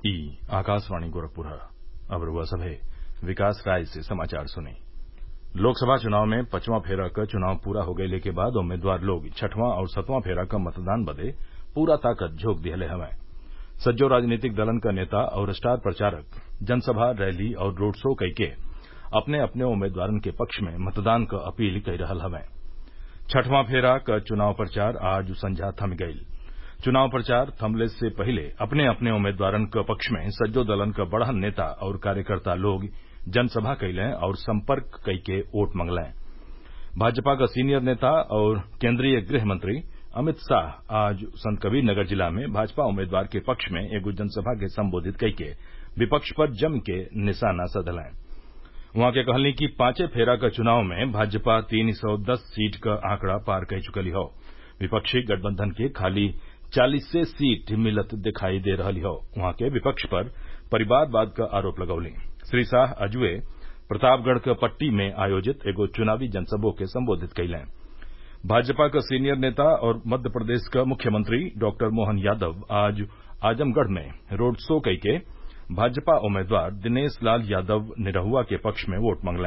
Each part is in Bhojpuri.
ई आकाशवाणी गोरखपुर अब रउआ सभे विकास राय से समाचार सुनी लोकसभा चुनाव में पचवां फेरा क चुनाव पूरा हो गयले के बाद उम्मीदवार लोग छठवां और सतवां फेरा क मतदान बदे पूरा ताकत झोंक दिहले हवैं सज्जो राजनीतिक दलन क नेता और स्टार प्रचारक जनसभा रैली और रोड शो कइके अपने अपने उम्मीदवारन के पक्ष में मतदान क अपील कई रहल हवैं छठवां फेरा क चुनाव प्रचार आज संझा थम गईल चुनाव प्रचार थमले से पहिले अपने अपने उम्मीदवारन क पक्ष में सज्जो दलन क बड़हन नेता और कार्यकर्ता लोग जनसभा कइलें और संपर्क कइके वोट मंगलें भाजपा क सीनियर नेता और केन्द्रीय गृह मंत्री अमित शाह आज संतकबीर नगर जिला में भाजपा उम्मीदवार के पक्ष में एगो जनसभा के संबोधित कइके विपक्ष पर जम के निशाना साधलें उहाँ के कहलनी कि पांचे फेरा क चुनाव में भाजपा तीन सौ दस सीट क आंकड़ा पार कई चुकली हौ विपक्षी गठबंधन के खाली चालीसे सीट मिलत दिखाई दे रहल हौ उहाँ के विपक्ष पर परिवारवाद क आरोप लगौली श्री शाह अजुए प्रतापगढ़ क पट्टी में आयोजित एगो चुनावी जनसभा के संबोधित कइलें भाजपा क सीनियर नेता और मध्य प्रदेश क मुख्यमंत्री डॉक्टर मोहन यादव आज आजमगढ़ में रोड शो कइके भाजपा उम्मीदवार दिनेश लाल यादव निरहुआ के पक्ष में वोट मंगलें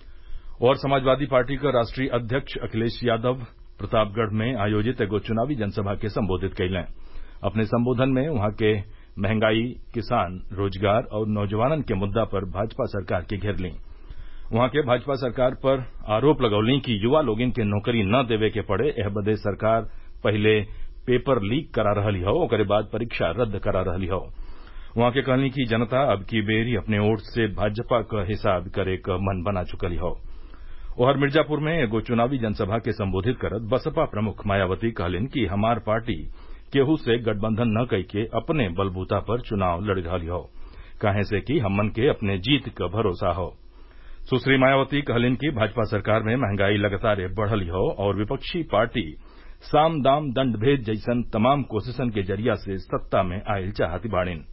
और समाजवादी पार्टी क राष्ट्रीय अध्यक्ष अखिलेश यादव प्रतापगढ़ में आयोजित एगो चुनावी जनसभा के संबोधित कइलें अपने संबोधन में उहाँ के महंगाई किसान रोजगार और नौजवानन के मुद्दा पर भाजपा सरकार के घेरली उहाँ के भाजपा सरकार पर आरोप लगौली कि युवा लोगन के नौकरी न देवे के पड़े एह बदे सरकार पहिले पेपर लीक करा रहली हौ ओकरे बाद परीक्षा रद्द करा रहली हौ उहाँ के कहली कि जनता अब की बेरी अपने वोट से भाजपा क हिसाब करे क मन बना चुकली हौ ओहर मिर्जापुर में एगो चुनावी जनसभा के संबोधित करत बसपा प्रमुख मायावती कहलिन कि हमार पार्टी केहू से गठबंधन न कइके अपने बलबूता पर चुनाव लड़ी रहली हौ काहे से कि हमन के अपने जीत क भरोसा हौ सुश्री मायावती कहलिन कि भाजपा सरकार में महंगाई लगातार बढ़ल हौ और विपक्षी पार्टी साम दाम दंड भेद जैसन तमाम कोशिशन के जरिया से सत्ता में आयल चाहती बाड़ीन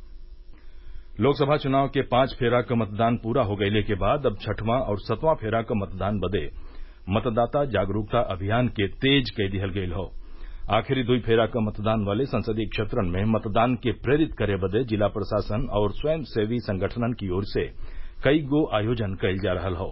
लोकसभा चुनाव के पांच फेरा क मतदान पूरा हो गयले के बाद अब छठवां और सतवां फेरा क मतदान बदे मतदाता जागरूकता अभियान के तेज कई दिहल गयल हौ आखिरी दुई फेरा क मतदान वाले संसदीय क्षेत्रन में मतदान के प्रेरित करे बदे जिला प्रशासन और स्वयंसेवी संगठनन की ओर से कई गो आयोजन कइल जा रहल हौ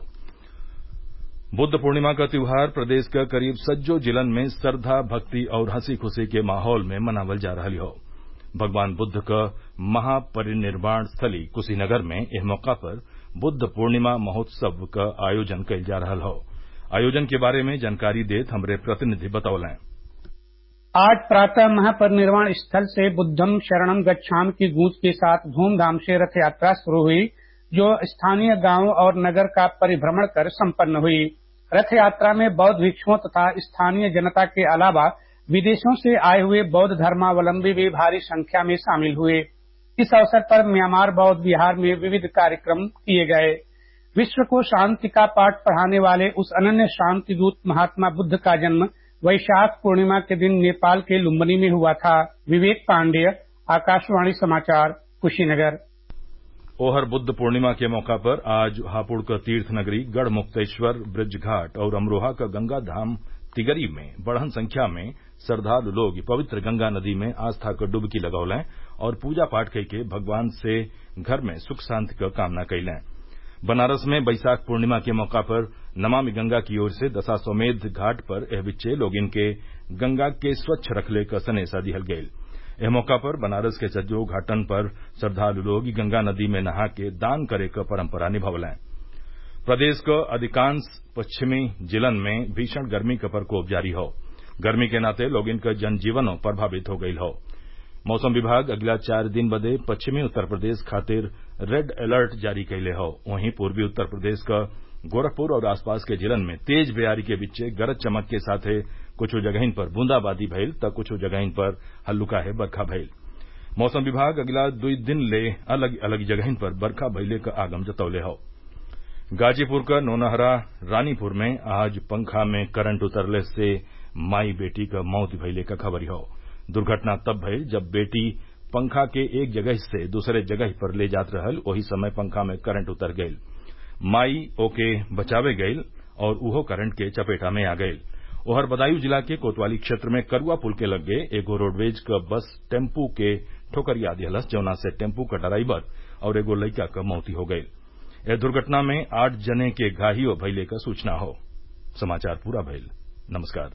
बुद्ध पूर्णिमा क त्योहार प्रदेश क करीब सज्जो जिलन में श्रद्धा भक्ति और हंसी खुशी के माहौल में मनावल जा रहल हौ भगवान बुद्ध क महापरिनिर्वाण स्थली कुशीनगर में एह मौका पर बुद्ध पूर्णिमा महोत्सव क आयोजन कइल जा रहल हौ आयोजन के बारे में जानकारी देत हमरे प्रतिनिधि बतौलें आज प्रातः महापरिनिर्वाण स्थल से बुद्धम शरणम गच्छाम की गूंज के साथ धूमधाम से रथ यात्रा शुरू हुई जो स्थानीय गांवों और नगर का परिभ्रमण कर संपन्न हुई रथ यात्रा में बौद्ध भिक्षुओं तथा स्थानीय जनता के अलावा विदेशों से आए हुए बौद्ध धर्मावलंबी भी भारी संख्या में शामिल हुए इस अवसर पर म्यांमार बौद्ध विहार में विविध कार्यक्रम किए गए विश्व को शांति का पाठ पढ़ाने वाले उस अनन्य शांति दूत महात्मा बुद्ध का जन्म वैशाख पूर्णिमा के दिन नेपाल के लुम्बनी में हुआ था विवेक पांडेय आकाशवाणी समाचार कुशीनगर ओहर बुद्ध पूर्णिमा के मौका पर आज हापुड़ क तीर्थ नगरी गढ़ मुक्तेश्वर ब्रज घाट और अमरोहा क गंगा धाम तिगरी में बढ़न संख्या में श्रद्वालु लोग पवित्र गंगा नदी में आस्था क डुबकी लगौलें और पूजा पाठ कइके भगवान से घर में सुख शांति क कामना कइलें बनारस में बैसाख पूर्णिमा के मौका पर नमामि गंगा की ओर से दशाश्वमेध घाट पर एह बिच्चे लोगिन के गंगा के स्वच्छ रखले क सनेसा दिहल गईल एह मौका पर बनारस के सज्जो घाटन पर श्रद्वालु लोग गंगा नदी में नहा के दान करे क परंपरा निभौलें प्रदेश क अधिकांश पश्चिमी जिलन में भीषण गर्मी क प्रकोप जारी हौ गर्मी के नाते लोगिन क जनजीवनो प्रभावित हो गईल हौ मौसम विभाग अगला चार दिन बदे पश्चिमी उत्तर प्रदेश खातिर रेड अलर्ट जारी कइले हौ वहीं पूर्वी उत्तर प्रदेश क गोरखपुर और आसपास के जिलन में तेज बेयारी के बीचे गरज चमक के साथे कुछो जगहिन पर बूंदाबांदी भइल त कुछो जगहिन पर हल्लुकाहे बरखा भइल मौसम विभाग अगला दुई दिन ले अलग अलग जगहिन पर बरखा भइले क आगम जतौले हौ गाजीपुर क नौनहरा रानीपुर में आज पंखा में करंट उतरले से माई बेटी क मौत भइले क खबरी हौ दुर्घटना तब भइल जब बेटी पंखा के एक जगह से दूसरे जगह पर ले जात रहल ओही समय पंखा में करंट उतर गईल माई ओके बचावे गईल और उहो करंट के चपेटा में आ गईल ओहर बदायूं जिला के कोतवाली क्षेत्र में करुआ पुल के लग्गे एगो रोडवेज क बस टेम्पू के ठोकरिया दिहलस जौना से टेम्पू क ड्राइवर और एगो लइका क मौती हो गईल एह दुर्घटना में आठ जने के घाहिल भइले क सूचना हौ समाचार पूरा भइल नमस्कार